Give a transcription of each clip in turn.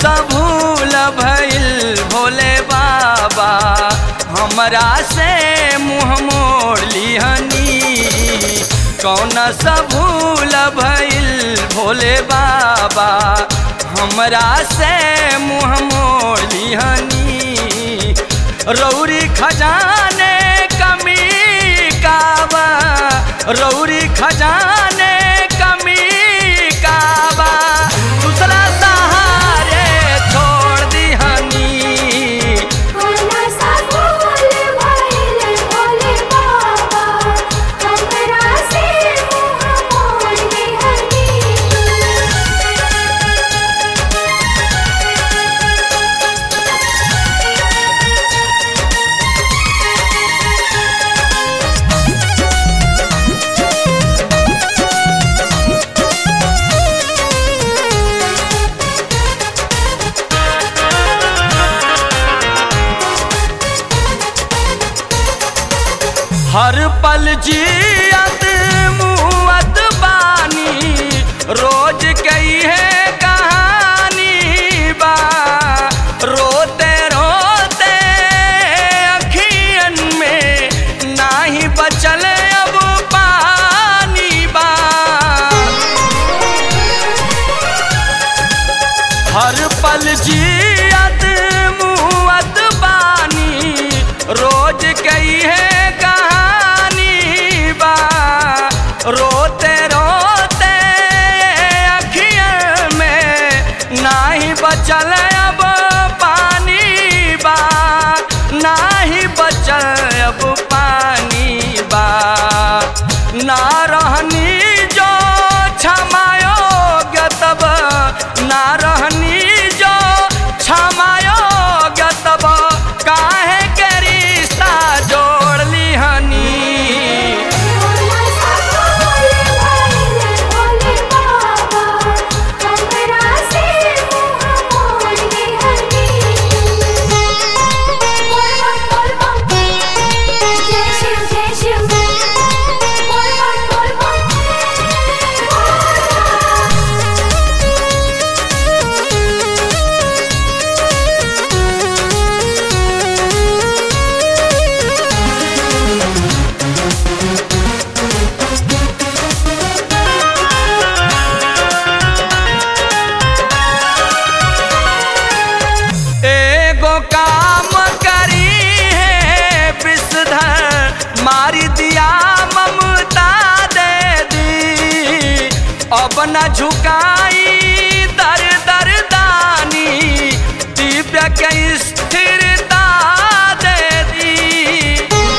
सा भूल भइल भोले बाबा हमरा से मुँह मोड़ लिहनी कौन सा भूल भइल भोले बाबा हमरा से मुँह मोड़ लिहनी रौरी खजाने कमी काबा रौरी खजाने कमी काबा दूसरा सहारे छोड़ दिहनी कोना सा भूल भइल भोले बाबा हमरा से मुँह मोड़ लिहनी हर पल जियत मुअत बानी रोज कई है कहानी बा रोते रोते अखियन में नाही बचल अब पानी बा हर पल जियत मुअत बानी रोज कई है कहानी बा रोते रोते अखियन में नाही बचल अब पानी बा नाही बचल अब पानी बा ना रहनी जो क्षमायोग्य तब ना रहनी जो क्षमायोग्य तब काहे के रिश्ता जोड़ लिहनी कोना सा भूल भइल भोले बाबा हमरा से मुँह मोड़ लिहनी बोल बोल बोल बोल जय शिव जय शिव बोल बोल बोल एगो काम करी है विषधर मारी दिया ममता दे दी अब न झुकाई दर दर दानी दिव्य के स्थिरता दे दी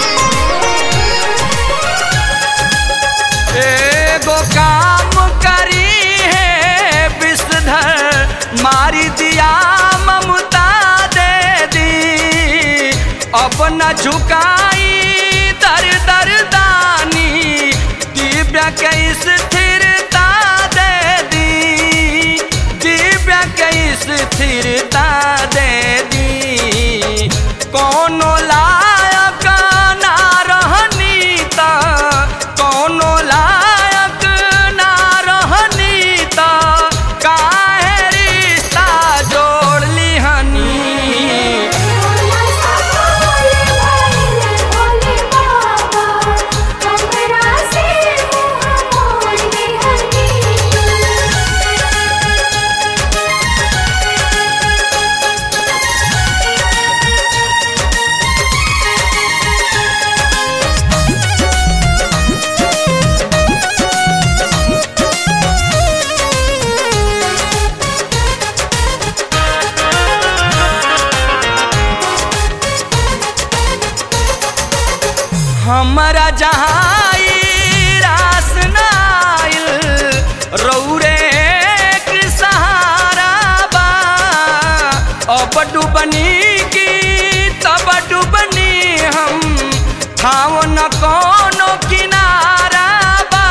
एगो काम करी है विषधर मारी दिया ममता दे दी अपना झुकाई दर दर दानी दिव्य के स्थिरता दे दी दिव्य के स्थिरता दे दी कोनो लायक ना रहनी त कोनो लायक ना रहनी त काहे रिश्ता जोड़ लिहनी कोना सा भूल भइल भोले बाबा हमरा से मुँह मोड़ लिहनी हमरा जहाँ ई रास नाइल रौरे के सहारा बा अब डुबनी की तब डुबनी हम ठाव न कोनो किनारा बा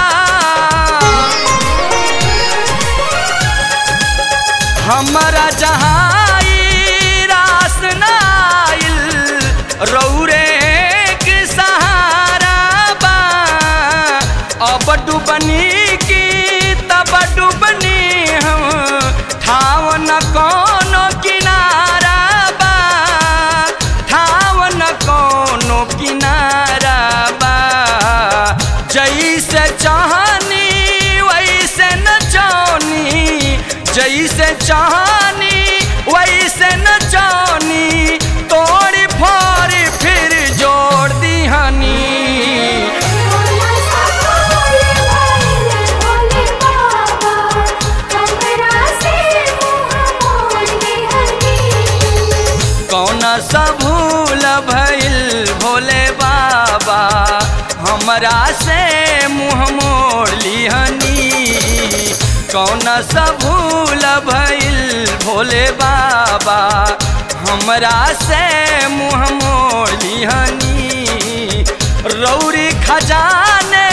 हमरा जहाँ ई रास नाइल रौरे के सहारा बा अब डुबनी की तब डुबनी हम ठाव न कोनो चाहनी वैसे न जानी तोड़ फोड़ फिर जोड़ दिहनी भोला सा भोले भाले भोले बाबा हमरा से मुँह मोड़ लिहनी कौन सा भूल भइल भोले बाबा हमरा से मुँह मोड़ लिहनी कौन सा भूल भइल भोले बाबा हमरा से मुँह मोड़ लिहनी रौरी खजाने